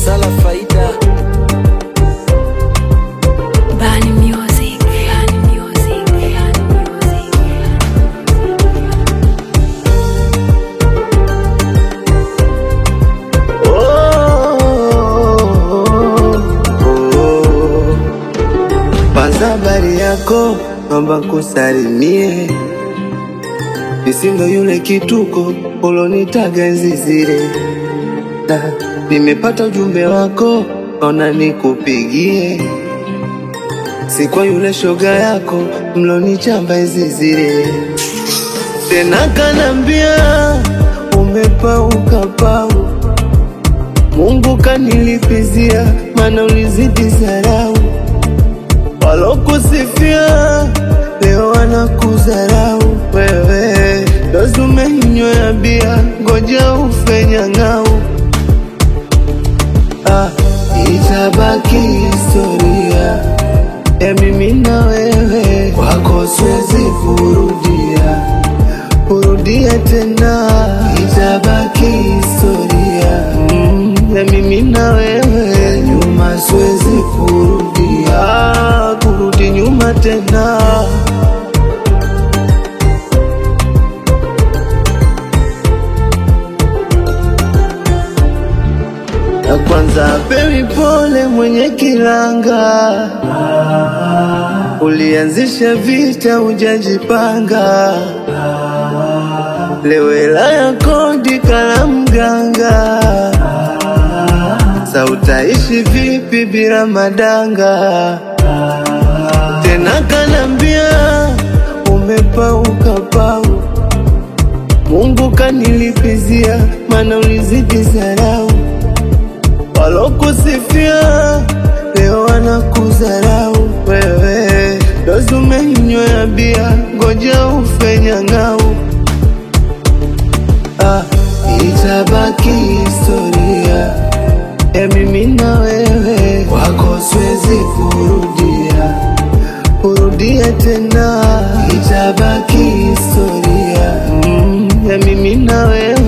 Sala Faida Bani Music. Bani Music. Bani Music. Kwanza habari yako, naomba kusalimie, nisindo yule kituko ulonitaga enzi zile, na nimepata ujumbe wako, naona nikupigie, si kwa yule shoga yako mlonichamba enzi zile, tena kanambia umepauka pau, Mungu kanilipizia, mana ulizidi zarau walokusifia leo wanakudharau wewe, dozi umeinywea bia, ngoja ufe nyang'au. Ah, itabaki historia ya mimi na wewe, kwako siwezi kurudia kurudia tena, itabaki historia mm, ya mimi na wewe, nyuma siwezi kurudia kurudi nyuma tena. Na kwanza pewi pole mwenye kilanga, ulianzisha vita hujajipanga, leo hela ya kodi kala mganga, sa utaishi vipi bila madanga? Tena kanambia umepauka pau, Mungu kanilipizia, mana ulizidi zarau walokusifia leo wanakudharau wewe, dozi umeinywea bia, ngoja ufe nyang'au. Ah, itabaki historia ya mimi na wewe, kwako siwezi kurudia kurudia tena, itabaki historia mm, ya mimi na wewe